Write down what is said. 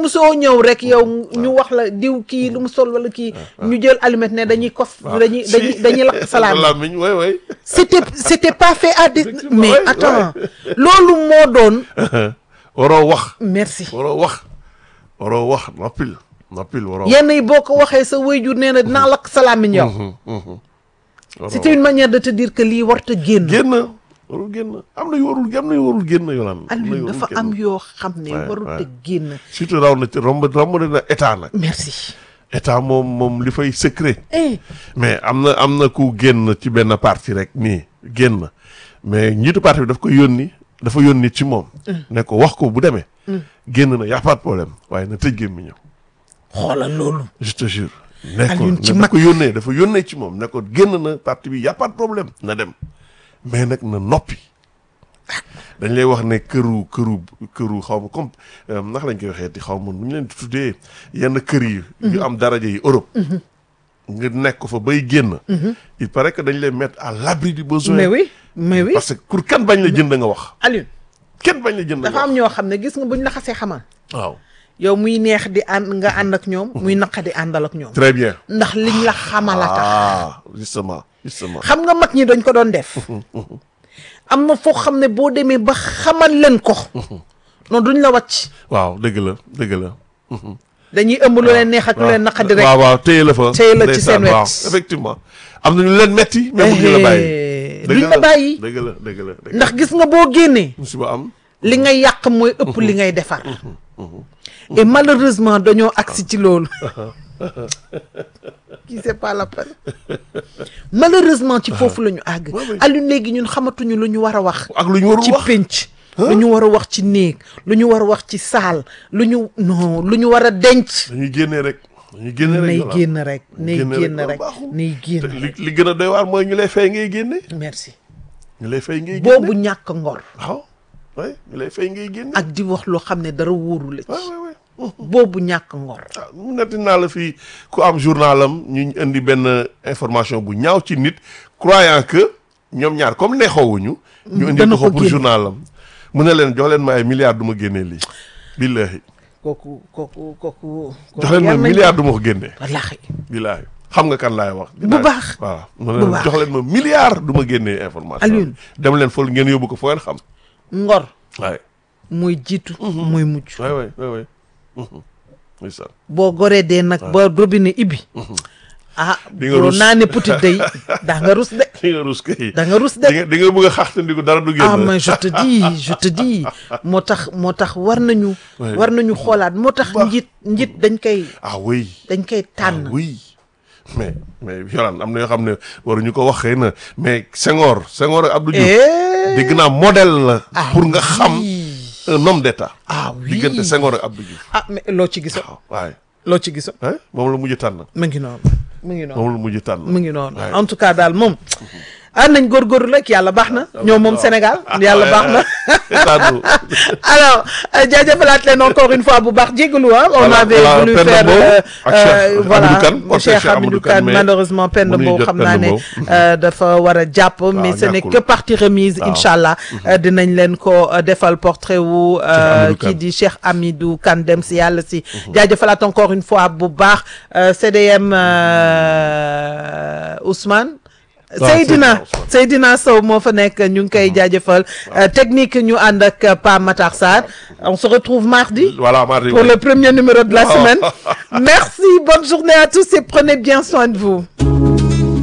musoo ñëw rek yow ñu wax la diw kii lu mu sol wala kii ñu jël allumette ne dañuy kos dañuy dañuy dañuy lakk salaam làmmiñ way way c'était c'était pas fait à des Effectivement, mais ouais, attends loolu moo doon waroo wax merci waroo wax waroo wax noppil noppil waroo wax yenn yi boo ko waxee sa waajur nee na dinaa lakk salaamiñ yow waroo c'était une manière de te dire que lii warta génn génn warul génn am na yu warul am na yu warul génn yolaan am na yu Alioune warul dafa génn. am yoo xam ne Ouais, warut a ouais. génn surtout raw na ci romb romb na état nag merci état moom moom li fay secret eh mais am na am na ku génn ci benn parti rek nii génn mais njiitu parti bi daf ko yónni dafa yónni ci moom ne ko wax ko bu demee génn na y a pas de problème waaye na tëj gémmiñam xoolal loolu je te jure ne ko Alioune ci ne mag. ko yónnee dafa yónnee ci moom ne ko génn na parti bi y a pas de problème na dem mais nag na noppi dañ lay wax ne këru këru këru xaw ma comme euh, ndax lañ koy waxee ti xaw ma nu ñu leen di tuddee yenn kër yi yu am daraja yi Europe nga nekk fa bay génn il paraît que dañ lay mettre à l'abri du besoin mais oui mais oui parce que pour kan bañ la jënd nga wax Alioune kenn bañ la jënd nga dafa am wax ñoo xam ne gis nga buñ la xasee xamal waaw yow muy neex di ànd nga ànd ak ñoom muy naqa di àndal ak ñoom très bien ndax liñ la xamal a tax ah justement justement xam nga mag ñi dañ ko doon def am na foo xam ne boo demee ba xamal leen ko non duñ la wàcc waaw dëgg la dëgg la dañuy ëmb lu leen neex ak lu leen naqadi rek waaw waaw téye la fa téye la ci ndeysaan, seen wet. waaw effectivement am na ñu leen metti mais bu ñu la bàyyi Eh, dëgg duñ la bàyyi dëgg la dëgg la dëgg ndax gis nga boo génnee musiba am li ngay yàq mooy ëpp li ngay defar et malheureusement dañoo agsi ci loolu qui c'est pas la peine malheureusement ci foofu la ñu àgg Ouais, ouais. Alioune léegi ñun xamatuñu lu ñu war a wax ak lu ñu warul ci wax pénc lu ñu war a wax ci néeg lu ñu war a wax ci saal lu ñu non lu ñu war a denc dañuy génnee rek dañuy génne rek nay Yolande. génn rek nay génne rek génn loolu rek baaxul. nay te génn li rek li gën a doy waar mooy ñu lay fay ngay génne merci ñu lay fay ngay génne boobu ñàkk ngor waaw oui ñu lay fay ngay génne ak di wax loo xam ne dara wóoru la ci waay waay waay boobu ñàkk ngor ah mu netti naa la fii ku am journalam ñu indi benn information bu ñaaw ci nit croyant que ñoom ñaar comme neexoowuñu ñu indi dana ko ko pour génne. journalam mu ne leen jox leen ma ay milliards du ma génnee lii billahi kooku kooku kooku jox leen ma yal nañ- milliards du ma ko génnee wallaahi billahi xam nga kan laay wax Bu baax. waaw mu ne Bu leen baax. jox leen ma milliards du ma génnee information Alioune. dem leen fol ngeen yóbbu ko foo ngeen xam ngor waay mooy jiitu mooy mujj waay waay waay waay ndeysaan boo goree dee nag ba robinet ibbi ah Di nga boo rus. naa ne petit day daa nga rus de di nga rus kay da nga rus di de nga di nga bëgg a xaxtandiku dara du génn ah mais je te dis je te dis moo tax moo tax war nañu Ouais. war nañu xoolaat moo tax Baax. njit njit dañ koy ah oui dañ koy tànn ah oui mais mais Yolaan am na yoo xam ne waruñu ko wax xëy na mais Senghor Senghor ak Abdou Diouf Eh, dégg naa modèle la ah pour nga xam oui. un homme d'état ah oui diggante Senghor ak Abdou Diouf ah mais loo ci giso waaw waaye loo ci giso hein moom la mujj tànn mu ngi noonu mu ngi noonu moom la mujj tànn mu ngi noonu Ouais. en tout cas daal moom ah nañ góorgóorlu rek yàlla baax na ñoom moom Sénégal yàlla baax na État du- alors euh, jaajëfalaat leen encore une fois bu baax jégalu ah on Voilà, avait voilà, voulu Penda faire Mbow euh, ak Cheikh euh, voilà Hamidou Kane, portrait Cheikh Cheikh Hamidou Hamidou Kane Kane, mais malheureusement Penda mënuñu Mbow jot xam Penda naa ne Mbow. euh, dafa war a jàpp mais ce n'est ñàkkul. que partie remise Waaw. incha allah euh, dinañ leen ko euh, defal portrait wu euh, Hamidou Kane. kii di Cheikh Hamidou Kane dem si yàlla si jaajëfalaat encore une fois bu baax euh, CDM euh, Ousmane Seydina Seydina Ousmane. Seydina Sow moo fa nekk ñu ngi koy jaajëfal Euh, technique ñu ànd ak euh, Pa Matar Sarr on se retrouve mardi voilà mardi pour oui. le premier numéro de la Oh. semaine merci bonne journée à tous et prenez bien soin de vous